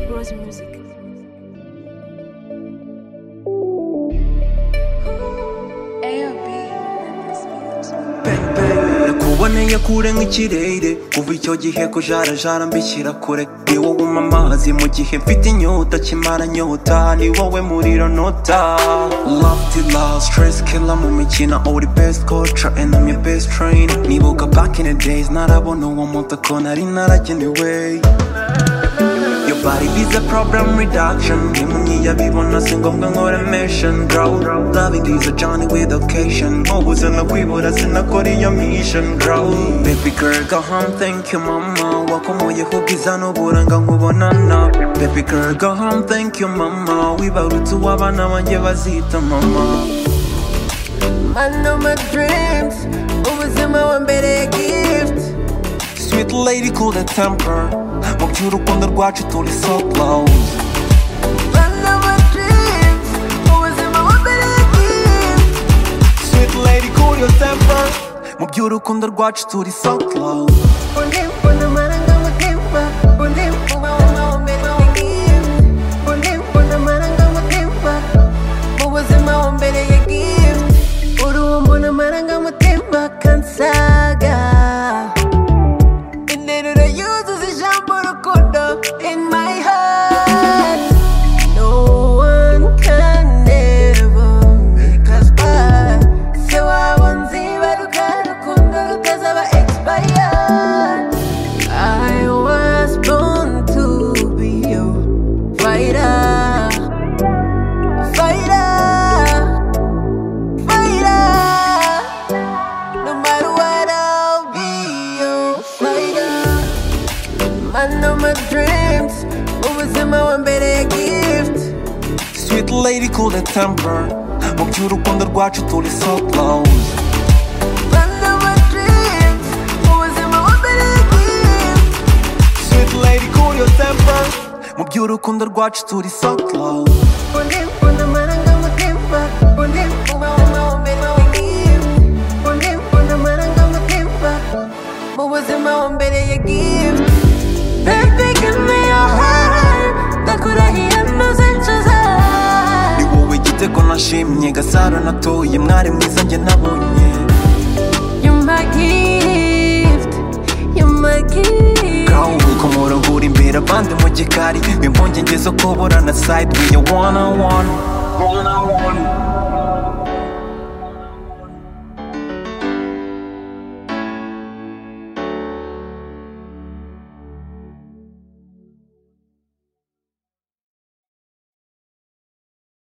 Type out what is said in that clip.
Bros Music. Bang, bang. nakuboneye kure nk'ikirere kuva icyo gihe ko jarajara mbishyira kure ni wowe umpa amazi mu gihe mfite inyota kimara nyota ni wowe muriro nota love to love stress killer mu mikino uri best culture and I'm your best trainer nibuka back in the days narabona uwo muto ko nari naragenewe Your body is a problem reduction Ntimunyiyabibona si ngombwa nkora mission Draw Loving is a journey with occasion Nk'ubuze no kwibura sinakora iyo mission Draw Baby girl go home thank you mama Wakomoyeho ubwiza n'uburanga nkubonana Baby girl go home thank you mama Wibarutse uw'abana banjye bazita mama I know my dreams Ubuzima wa mbere gift Sweet lady cool the temper Mu by'urukundo rwacu turi so close I know my dreams Ubuzima wa mbere gift Sweet lady cool your temper Mu by'urukundo rwacu turi so close Ulimbo n'amara ng'umutima Ulimbo wawuma wa mbere gift Ulimbo n'amara ng'umutima Ubuzima wa mbere ya gift Uruhumbo n'amara ng'umutima kansaga Interuro yuzuza ijambo rukundo In my heart No one can ever make us part. Se waba nzibaruka rukundo rutazaba expired. I was born to be your fighter. Fighter. Fighter. No matter what, I'll be your fighter. I know my dreams. Ubuzima wa mbere ya gift. Sweet lady cool the temper Mu by'urukundo rwacu turi so close Run of my dreams. Ubuzima wa mbere ya gift. Sweet lady cool your temper Mu by'urukundo rwacu turi so close Ulimbo n'amara ng'umutima. Ulimbo wawuma wa mbere wa gift. Ulimbo n'amara ng'umutima. Mu buzima wa mbere ya gift. Baby, give me your heart. Ndakurahiye ntuze ncuza. Ni wowe igitego nashimye Gasaro natuye mwari mwiza njye nabonye You're my gift. You're my gift. Girl wikomora ugura imbere abandi mu gikari Impunge ngezo kubura na side We your one on one One on one